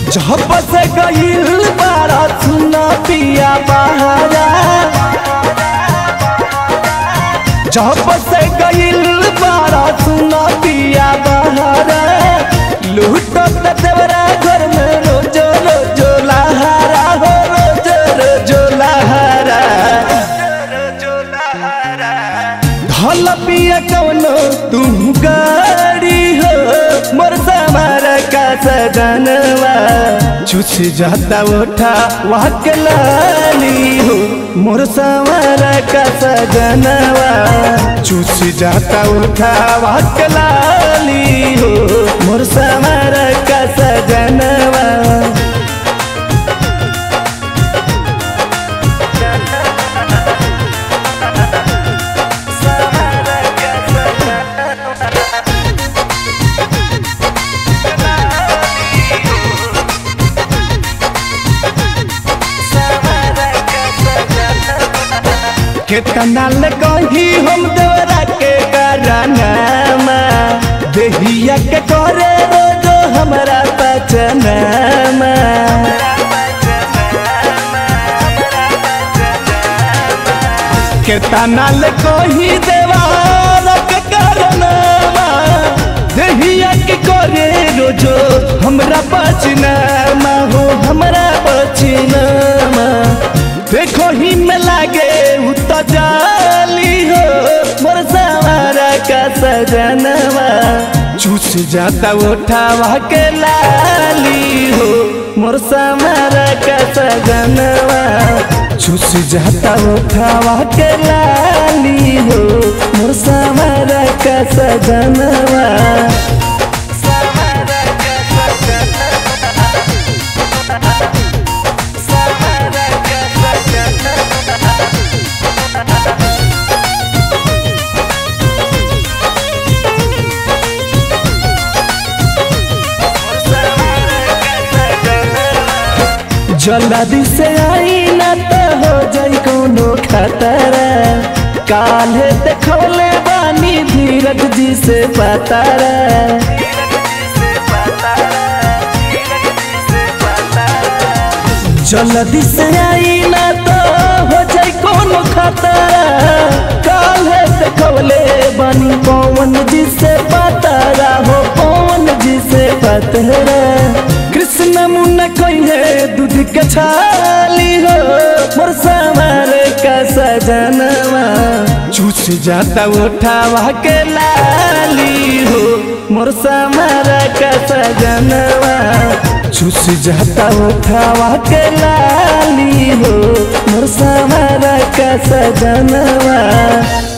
जब से गईल बारा सुना पिया बहारा जब से गईल बारा सुना पिया बहारा लूटत देवरा घर में रोज रोज लहारा हो रोज रोज लहारा धल पिया कौनो तू गाड़ी हो मोर समारा का सजनवा चुस जाता उठा वाक लाली हो मोर समारा का सजनवा चुस जाता उठा वाक लाली हो मोर समारा का सजनवा केतना ले कही हम देवरा के करानामा देहिया के करे रोज हमरा पचनामा केतना ले कही देवारा के करानामा देहिया के करे रोज हमरा पचनामा हो हमरा पचनामा देखो ही में लागे उत जाली हो मोर सवारा का सजनवा चूस जाता उठावा के लाली हो मोर सवारा का सजनवा चूस जाता उठावा के लाली हो मोर सवारा का सजनवा जल्दी से आई ना तो हो जाई कोनो खतरा काले देखौले बानी धीरज जी से पतारा जल्दी से आई ना तो हो जाई कोनो खतरा काले देखौले बानी पवन जी से पतारा हो पवन जी से पतरा कृष्ण मुन्ना कोई है दूध के छाली हो मोर समार का सजनवा चूस जाता उठावा के लाली हो मोर समार का सजनवा चूस जाता उठावा के लाली हो मोर समार का सजनवा